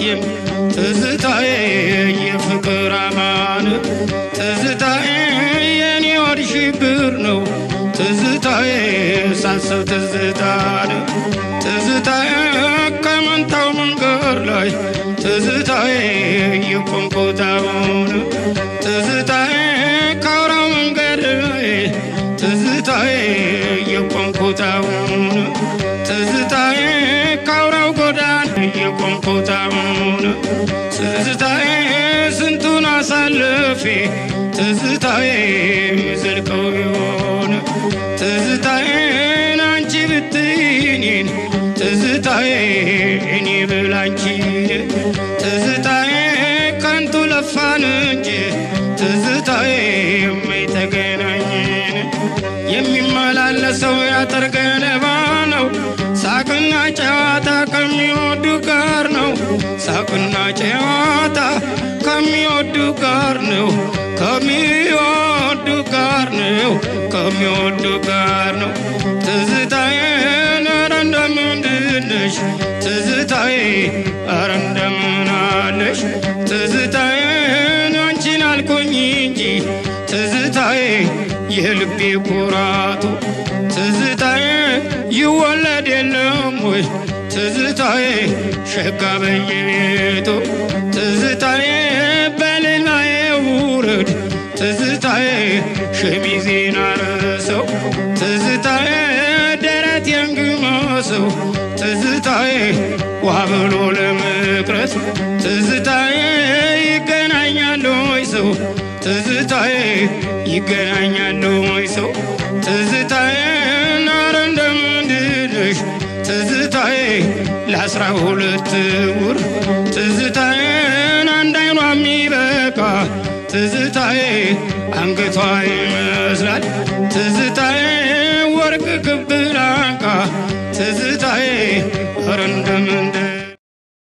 አይታይም ትዝታዬ የፍቅር አማን ትዝታዬ የኔ ወድ ሽብር ነው ትዝታዬ ሳስብ ትዝታን ትዝታዬ ከመንታው መንገድ ላይ ትዝታዬ የቆምኩት አሁን ትዝታዬ ከአውራው መንገድ ላይ ትዝታዬ የቆምኩት አሁን ትዝታዬ ከአውራው ጎዳና የቆምኩት አሁን ትዝታዬ ስንቱን አሳልፌ ትዝታዬ የምዘልቀው ቢሆን ትዝታዬን አንቺ ብትይኔን ትዝታዬ እኔ ብላንቺ ትዝታዬ ከንቱ ለፋን እንጂ ትዝታዬ የማይተገናኝን የሚመላለሰው ያጥር ገለባ ነው ሳቅና ጨዋታ ከሚወዱ ጋር ነው ሳቅና ጨዋታ ከሚወዱ ጋር ነው ከሚወዱ ጋር ነው ከሚወዱ ጋር ነው ትዝታዬ ኧረ እንደምንድን ነሽ ትዝታዬ ኧረ እንደምን አለሽ ትዝታዬን አንቺን አልኩኝ እንጂ ትዝታዬ የልቤ ኩራቱ ትዝታዬ ይወለድ የለም ወይ ትዝታዬ ሸጋ በየቤቱ ትዝታዬ በሌላዬ ውረድ ትዝታዬ ሸሚዜን አረሰው ትዝታዬ ደረት የንግመሰው ትዝታዬ ዋ ብሎ ለመቅረት ትዝታዬ ይገናኛል ወይ ሰው ትዝታዬ ይገናኛል ወይ ሰው ትዝታዬ ናረ እንደምንድነሽ ትዝታዬ ለአስራ ሁለት ውር ትዝታዬን አንድ አይኗ የሚበቃ ትዝታዬ አንገቷ ይመስላል ትዝታዬ ወርቅ ክብ ላንቃ ትዝታዬ ኧረ እንደምን